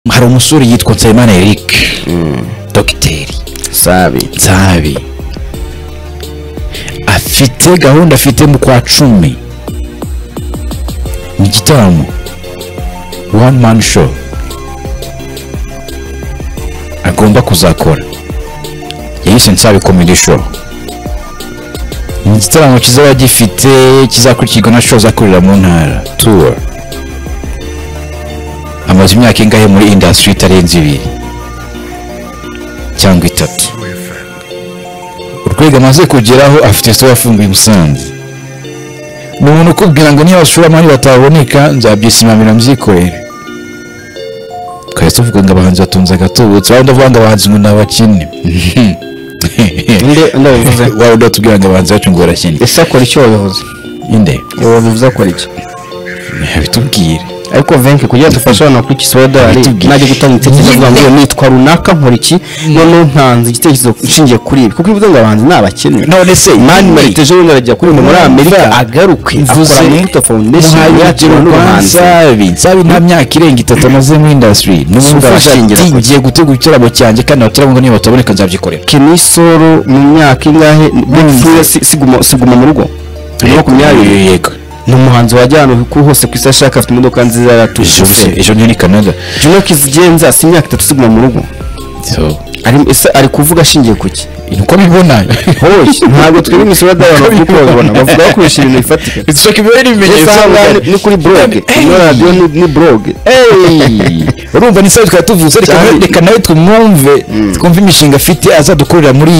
hari umusore yitwa nsabimana eric dogiteri sabi nsabi afite gahunda afite mu kwa cumi mu gitaramo one man show agomba kuzakora yayise nsabi comedy show ni igitaramo kizaba gifite kizakurikirwa na show azakorera mu ntara tour amaze imyaka ingahe muri industry itarenze ibiri cyangwa itatu urwego amaze kugeraho afite se wafunguye musanze ni umuntu ukubwira ngo niba abashoramari bataboneka nzabyisimamira mbyikorere twahise tuvuga ngo abahanzi batunze agatubutse waba ndavuga ngo abahanzi ngo ni abakene Nde- nde wabivuze? waba udatubwira ngo abahanzi bacu ngo barakene ese akora icyo wabivuze inde wabivuze akora iki abitubwire ariko venke kugira ngo dufashe abantu kuri kisibo dolari Bitubwiye. najya gutanga ibitekerezo avuga ngo nitwa runaka nkora iki noneho ntanze igitekerezo nshingiye kuri ibi kuko ivuze ngo abahanzi ni abakene none se mani marite ejo bundi arajya kuri muri amerika agaruke akora mvuze muri foundation yakiriwe n'ubuhanzi nsabi nsabi nta myaka irenga itatu amaze muri industry ni umuntu Sumva ufasha arashingira ati gusa. ngiye gutegura igitaramo cyanjye kandi abataramo ngo niba bataboneka nzabyikorera keni soro mu myaka ingahe bipfuye siguma siguma mu rugo muri makumyabiri yego ni umuhanzi wajya ahantu ku hose ku isi ashaka afite imodoka nziza yaratuje ejo se ejo ni canada juno kizigenza si imyaka itatu siguma mu rugo So, Ari- ese ari kuvuga ashingiye ku ki uko bibona hoye ntabwo twebwe imisoro y'adolari kuko babibona bavuga bakoresha ibintu bifatika bitwereka ibyo Iyo n'ibimenyetso usanga ni- ni kuri blog no radiyo ni- ni blog Hey! urumva ni twari tuvutse reka Cyari- reka nawe twumve twumve imishinga afite azadukorera muri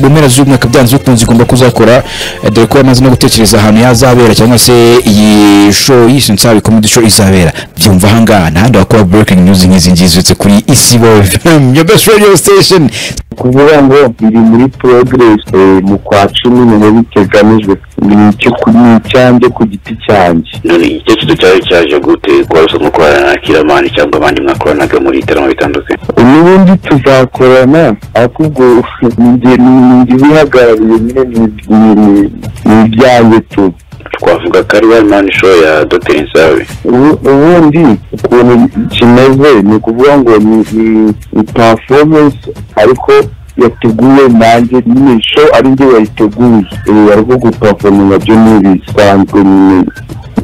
mu mpera z'umwaka byanze bikunze igomba kuzakora eh, dore ko yamaze no gutekereza ahantu yazabera cyangwa se iyi show yise nsabi comedy show izabera byumva ahangaha nta handi wakora breaking news nk'izi ngizi uretse kuri isi bo your best radio station kuvuga ngo biri muri progress eh, mu kwa cumi niho biteganijwe ni icyo ku- ni icyanjye ku giti cyanjye none igitekerezo cyaje cyaje gute kuba bisa nko gukorana na kiramani cyangwa abandi mwakoranaga muri ibitaramo bitandukanye n'ubundi tuzakorana ariko ubwo ninjye ninjye ubihagarariye nyine ni- ni- ni- ni ibyanjye tu twavuga ko ari one man show ya dr nsabe Ubu- ubundi ukuntu kimeze ni ukuvuga ngo ni ni- ni performance ariko yateguwe nanjye nyine show ari njye wayiteguye Eh, ariko gupafominga byo ni ibisanzwe nyine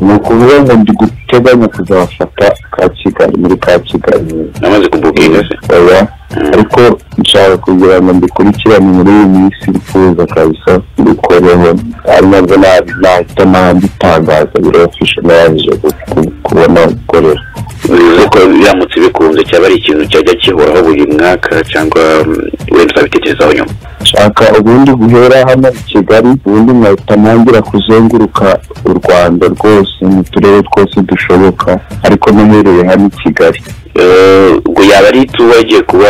ni ukuvuga ngo ndi guteganya kuzafata ka kigali muri ka kigali namaze kubukinga se oya ariko nshaka kugira ngo mbikurikirane muri iyi minsi bifuza kabisa mbikoreho ari nabwo nabi- nahita nambitangaza birafishe narangije ku- ku- kubona gukorera bivuze ko biramutse bikunze cyaba ari ikintu cyajya kihoraho buri mwaka cyangwa mm, wenda uzabitekerezaho nyuma nshaka ubundi guhera hano i kigali ubundi nkahita ntangira kuzenguruka u rwanda rwose mu turere twose dushoboka ariko n'uhereye hano i kigali Eh, ubwo yaba ari tu wagiye kuba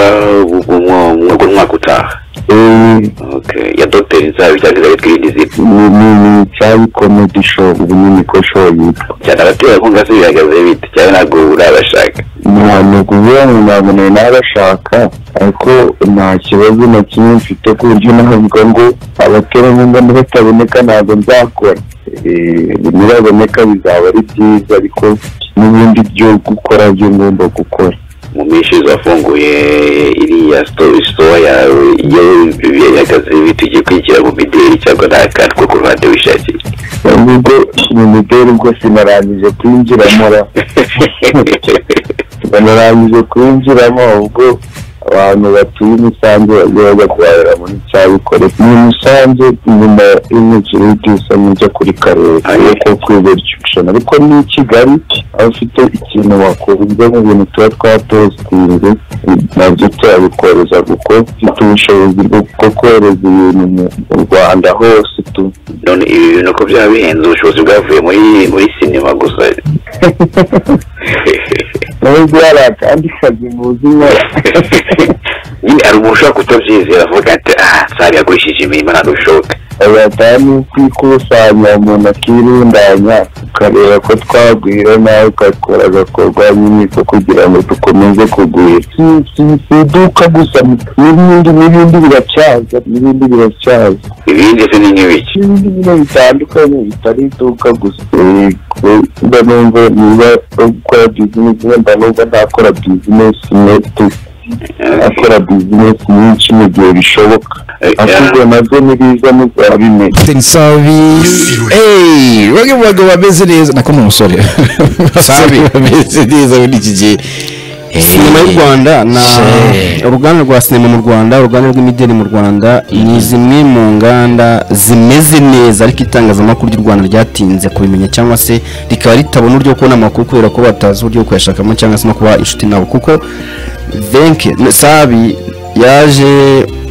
ubwo mwaka utaha Eh, Okay. ya dr nsabe cyangwa izaba twirinde izindi ni ni ni icyayi komedi show ubu ni niko show yitwa cyane abaterankunga se bihagaze bite cyane ntabwo urabashaka ntabwo ukuvuga ngo ntabwo nari nabashaka ariko nta kibazo na kimwe mfite ku buryo navuga ngo abaterankunga nibataboneka ntabwo nzakora Eh, nibaboneka bizaba ari byiza ariko n'ibindi byo gukora byo ngomba gukora mu minsi zafunguye iriya sitowa yagaze ibintu ugiye kwigira mu mideli cyangwa nta kantu ko ku ruhande wishakiye nubwo mu mideli ubwo sinarangije kwinjiramo ra banarangije kwinjiramo ubwo abantu batuye i musanze bajya bajya guhahira muri cyabikore ni i musanze nyuma y'umukino w'ibyusa njya kuri karere ariko kwibercyushana ariko ni i kigali aho ufite ikintu wakora ibyo mu bintu tuba twapositinze nabyo turabikoroza kuko mfite ubushobozi bwo bwo kohereza ibintu mu- mu rwanda hose tu none ibi bintu ko byaba bihenze ubushobozi bwavuye muri muri sinema gusa nubwo hari akandi kazi muzima nyine hari umuntu ushobora kutabyizera avuga ati ah nsari yagurishije imirimo ntabwo bishoboka abatani kwikusanya umuntu akirundanya ukareba ko twagwira nawe ugakora agakorwa nyine ko kugira ngo dukomeze kugwira si- si- si iduka gusa n'ibindi n'ibindi biracyaza n'ibindi biracyaza ibindi se ni nk'ibiki n'ibindi bintu bitandukanye bitari iduka gusa Eh, ku- mba numva niba gukora bizinesi mba numva ntakora bizinesi imwe gusa akora bizinesi nyinshi mu gihe bishoboka ahubwo nabyo nibiza muzabimenya sabi eee bamwe mu bagabo bameze neza nako ni umusore Sabi. bameze neza muri iki gihe sinema y'u rwanda na Shit. uruganda rwa sinema mu rwanda uruganda rw'imideli mu rwanda ni zimwe mu nganda zimeze neza ariko itangazamakuru ry'u rwanda ryatinze kubimenya cyangwa se rikaba ritabona uburyo bwo kubona amakuru kubera ko batazi uburyo bwo kuyashakamo cyangwa se no kuba inshuti nabo kuko venke sabi yaje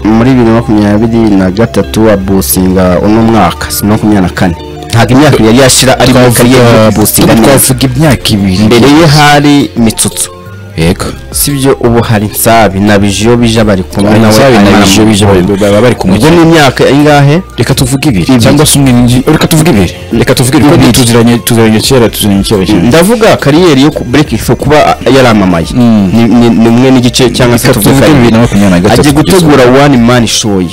muri bibiri na makumyabiri na gatatu abusinga uno mwaka si makumyabiri na kane ntabwo imyaka yari yashira ari muri kariyeri yo twavuga kubusinga neza twavuga imyaka ibiri mbere ye hari mitsutsu yego sibyo ubu hari nsabi na bijiyo bija bari kumwe nawe Sabi na arimo Bijiyo bije bari- baba bari kumwe. ubwo ni imyaka ingahe reka tuvuge ibiri cyangwa se umwe n'indi reka tuvuge ibiri reka tuvuge ibiri Ibiri. kuko tuziranye tuziranye kera tuziranye kera cyane ndavuga kariyeri yo breakthrough kuba yaramamaye Mm. ni ni- ni umwe n'igice cyangwa se Reka tuvuge tuvuge bibiri na makumyabiri na gatatu agiye kugeza gutegura one man show ye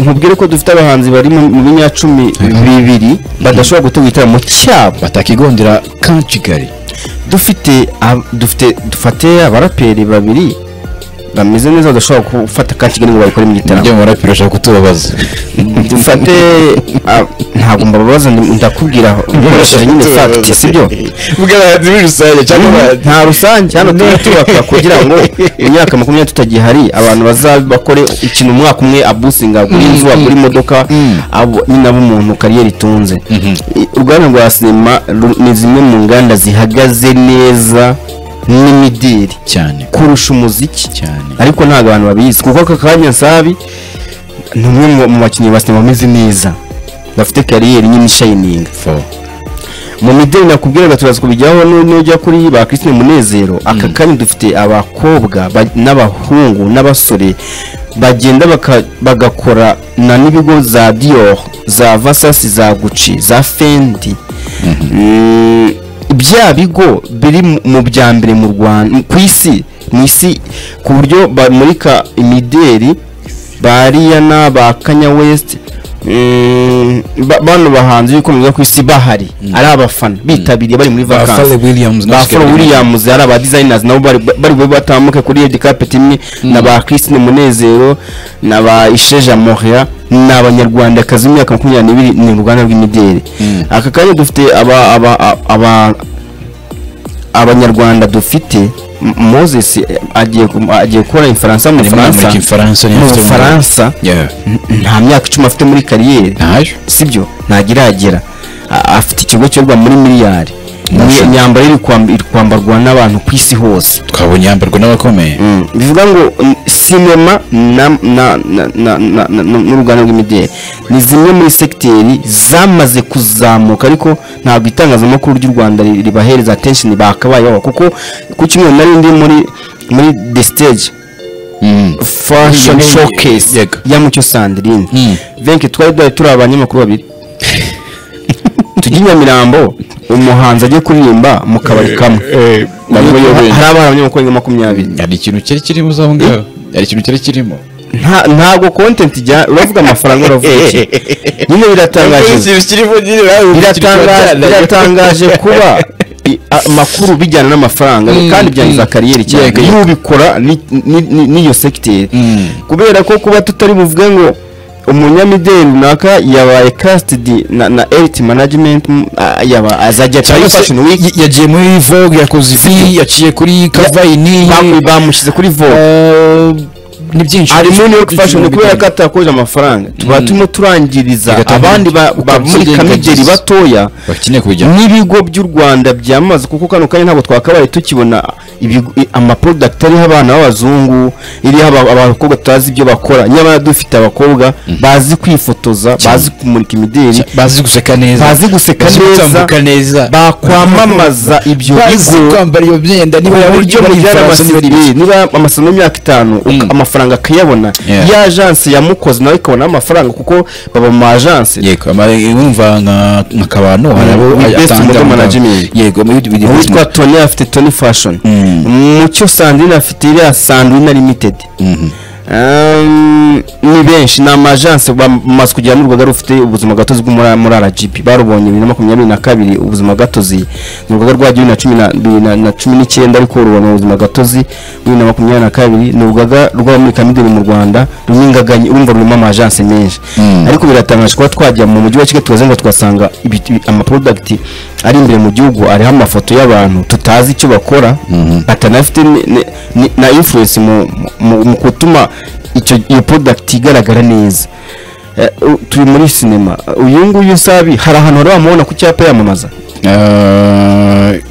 nkubwire ko dufite abahanzi bari mu mu binyacumi bibiri badashobora gutegura igitaramo cyabo batakigondera ka kigali dufite ab- dufite dufate abaraperi babiri bameze neza badashobora gufata ka kigali ngo babikore mu gitaramo nibyo murapira ashaka kutubabaza dufate ah, ntabwo mbabaza ndi- ndakubwira ukoresheje nyine fagiti sibyo bw'abahanzi muri rusange cyangwa abahanzi nta rusange hano tujye tubaka kugira ngo imyaka makumyabiri tutagihari abantu bazabakore ikintu umwaka umwe abusinga agura inzu agura imodoka abo- nyine aba umuntu kariyeri itunze I- uruganda rwa sinema ru- ni zimwe mu nganda zihagaze neza n'imidiri cyane kurusha umuziki cyane ariko ntabwo abantu babizi kuko aka kanya sabi ni umwe mu- mu bakinnyi ba sinema bameze neza bafite kariyeri nyine ishayininga fo mu mideli nakubwiraga turaza kubijyaho nu- nujya kuri ba christine munezero aka kanya dufite abakobwa ba- n'abahungu n'abasore bagenda baka- bagakora na n'ibigo za dior za vasasi za guci za fendi Mm, bya bigo biri mu- mu bya mbere mu rwanda ku isi mu isi ku buryo bamurika imideli ba riyana ba kanya west mm, ba- bano bahanzi b'ikomeza ku isi bahari ari abafana bitabiriye bari muri Pharrell Williams vakansi na ba Oscar Pharrell Williams ari aba designers nabo bari bari bube batambuke kuri Red Carpet imwe na ba Christine Munezero na ba Isheja Moria ni abanyarwandakazi imyaka makumyabiri n'ibiri ni uruganda rw'imideli aka kanya dufite aba aba aba abanyarwanda dufite M- Moses eh, agiye kum- agiye gukora ifaransa mu Bufaransa muri Faransa mu Bufaransa nta myaka icumi afite muri kariyeri ntaje sibyo ntagiragera A- afite ikigo cyorwa muri miliyari Nasho. imyambaro iri kwamb- iri kwambarwa n'abantu ku isi hose twabonye yambarwa n'abakomeye Mm, bivuga ngo mm, sinema na- na- na- na- na- na- n'uruganda rw'imideli ni zimwe muri segiteri zamaze kuzamuka ariko ntabwo itangazamakuru ry'u rwanda ri- ribahereza atenshini bakabayeho kuko ku cyumweru nari ndi muri muri the stage fashion Yego. showcase Yego. ya mucyo sandrine Mm. venke twari duhari turi abanyamakuru babiri tujya i nyamirambo umuhanzi ajye kuririmba mu kabari kamwe nabwo hari yobeye. abana abanyamakuru nka makumyabiri hari ikintu cyari kirimo za ngaho hari ikintu cyari kirimo Nta- ntabwo content ijya uravuga amafaranga uravuga iki nyine biratangaje kirimo nyine nawe biratanga- biratangaje kuba i- a- amakuru bijyana n'amafaranga Mm, kandi byangiza mm. kariyeri cyane Yego, yego. n'ubikora ni- ni- ni- n'iyo segiteri Mm. kubera ko kuba tutari buvuge ngo umunyamideli runaka yabaye casitedi na na eriti manajimenti yaba azajya cyangwa kuri se fashion week y- yagiye muri vogue yakoze ifi yaciye kuri kavayini bamu- bamushyize kuri vogue Eh, ni byinshi ari muri New York Fashion Week kubera ko atakoje amafaranga tuba turimo turangiriza Reka tubanze abandi ba- ba- muri ukabyirengagiza. kamigeri batoya bakeneye kujya n'ibigo by'u rwanda byamaze kuko kano kanya ntabwo twakabaye tukibona ibigo- i- amaprodakiti ariho abana b'abazungu iriho aba- abakobwa tutazi ibyo bakora nyamara dufite abakobwa bazi kwifotoza Cyane. bazi kumurika imideli bazi guseka neza bazi guseka neza, gutambuka neza bakwamamaza ibyo bazi bigo kwambara iyo myenda niba ku buryo niba ari mubyara Faransa, niba ari amasomo ibiki. niba amasomo y'imyaka itanu uka- amafaranga amafaranga akayabona Yeah. ya ajanse yamukoze nawe ikabonaho amafaranga kuko baba mu ma ajanse yego ama- wumva nka nka kabano hari abo Ni best atanga model amafaranga. management. yego muri bidi uwitwa tony afite tony fashion mucyo sandrine afite iriya sandrine limited Um, ni benshi ni amajanse bamaze kugera n'urugaga rufite ubuzima gatozi bwo muri- muri rgb barubonye bibiri na makumyabiri na kabiri ubuzima gatozi ni urugaga rwa bibiri na cumi na- bibiri na- na cumi n'icyenda ariko rubona ubuzima gatozi bibiri na makumyabiri na kabiri ni urugaga rw'abamurikamideli mu rwanda runyingaganye urumva rurimo amajanse menshi ariko biratangaje kuba twajya mu mujyi wa kigali tukaze ngo tugasanga ibi- ibi- amaprodakiti ari imbere mu gihugu ariho amafoto y'abantu tutazi icyo bakora batanafite ni- ni- ni- na influence mu, mu, mu gutuma icyo iyo product igaragara neza Eh, u- turi muri sinema uyu nguyu sabi hari ahantu wari wamubona ku cyapa yamamaza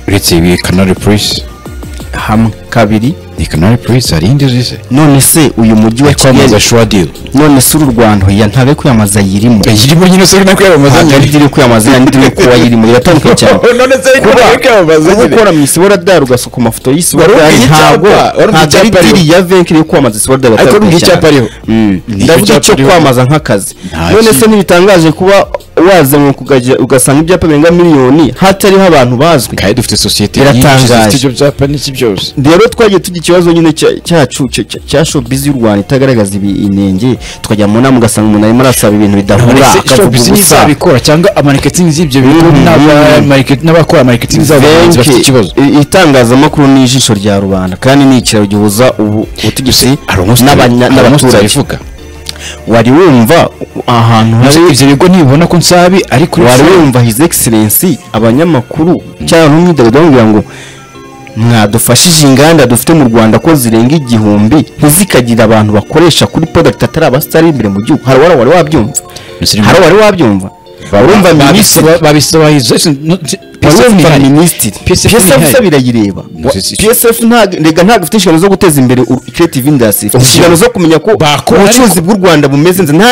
uretse ibi kanari purisi hamwe kabiri ni kanari purisi hari indi uzi se none se uyu mujyi wa kwamamaza kigali shuwa diri none se uru rwanda hoya ntabe kwiyamamaza yirimo irimo nyine se urimo kwiyamamaza ntabwo ari nyine iri kwiyamamaza yandi iri kuba yirimo iratandukanye cyane none se kuba urimo kwiyamamaza kuba nyine ukora mu isiboradari ugasuka amafoto Wari y'isiboradari ufite ntabwo icyapa, wari ufite ntabwo ari icyapa ariho. diri ya venki iri kwamamaza isiboradari Ariko atandukanye urumva icyapa cyane. ariho. Mm. Nicyo ndavuga cyapa icyo ariho. kwamamaza nk'akazi Nta none se kintu. ntibitangaje kuba wazanywe kugajya ugasanga ibyapa birenga miliyoni hatariho abantu bazwi kandi dufite sosiyete Biratangaje. nyinshi zifite ibyo byapa n'iki byose rero twagiye tugira ikibazo nyine cya- cyacu cya- cya- cya showbiz y'u rwanda itagaragaza ibi- inenge tukajya mu nama ugasanga umuntu arimo arasaba ibintu bidahura akavuga showbiz ubusa ntizabikora cyangwa amariketing y'ibyo bigo Mhm. n'aba- market- n'abakora mariketing zabo bahanzi bafite Benshi, ikibazo i- itangazamakuru ni ijisho rya rubanda kandi ni ikiraro gihuza ubu- ubutegetsi n'abanya- n'abaturage n'abaturage wari wumva u- ahantu hari ibyo bigo ntibibona ko nsabi ariko wari wumva his excellency abanyamakuru cyangwa n'umwidagaduro bamubwira ngo mwadufashije inganda dufite mu rwanda ko zirenga igihumbi ntizikagire abantu bakoresha kuri product atari abasitari imbere mu gihugu hari uwari wari wabyumva hari uwari wabyumva urumva minisitiri urumva minisitiri PSF psf ntihari. birayireba Wa- si- si- psf ntago rega ntabwo ifite inshingano zo guteza imbere u- creative industry ifite Ubucuruzi. inshingano zo kumenya ko Bakora, ubucuruzi bw'u rwanda bumeze neza nta